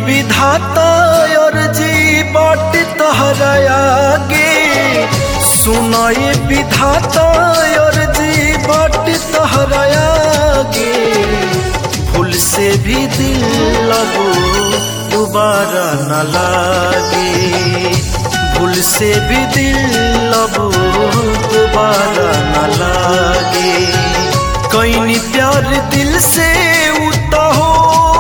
विधाता अर्जी बाट तहरा आगे सुनाए विधाता अर्जी बाट तहरा आगे भूल से भी दिल लगो दोबारा न लागे भूल से भी दिल लगो दोबारा न लागे कहीं प्यार दिल से उता हो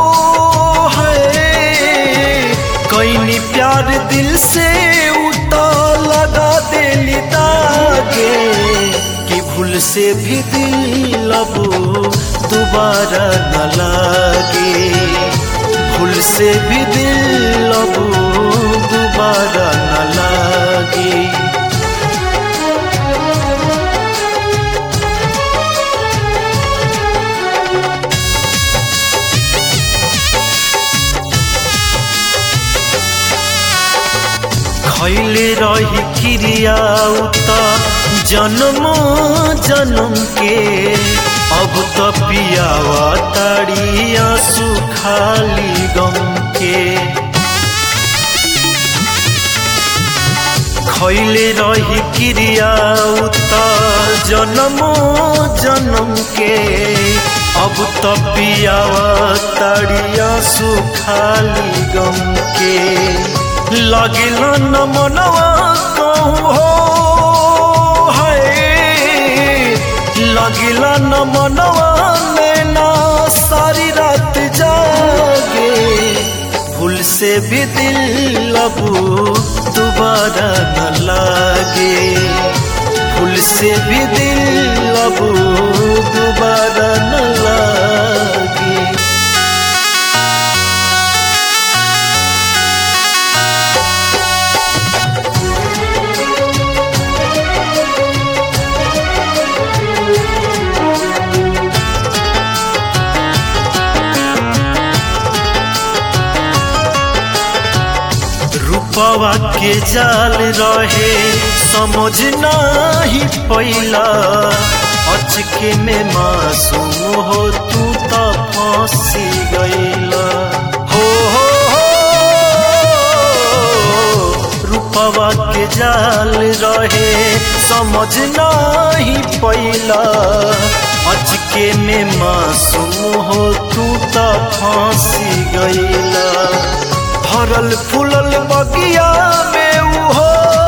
है कहीं प्यार दिल से उता लगा दिल दागे कि भूल से भी दिल अब दोबारा न लागे भूल से भी दिल अब दोबारा न लागे खैले रही क्रिया उता जन्म जन्म के अब तो पियावा ताड़िया सुखाली गम के खैले रही क्रिया उता जन्म जन्म के अब तो पियावा ताड़िया सुखाली गम के लगिल न मनवा कहूँ हो है लगिल न मनवा नैना सारी रात जागे भूल से भी दिल अब दोबारा न लागे भूल से भी दिल अब दोबारा न लागे रूपवा के जाल रहे समझ नहीं पैला अचके में मासूम हो तू तो फंसी गईला हो हो हो रूपवा के जाल रहे समझ नहीं पैला अचके में मासूम हो तू तो फंसी गईला फरल फूलल बगिया में उहो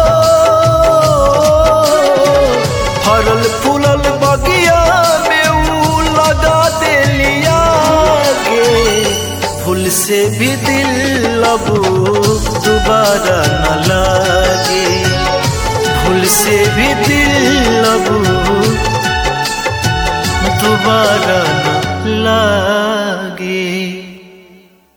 फरल फूलल बगिया में ऊ लगा दिलिया के फूल से भी दिल अब दोबारा न लागे फूल से भी दिल अब दोबारा न लागे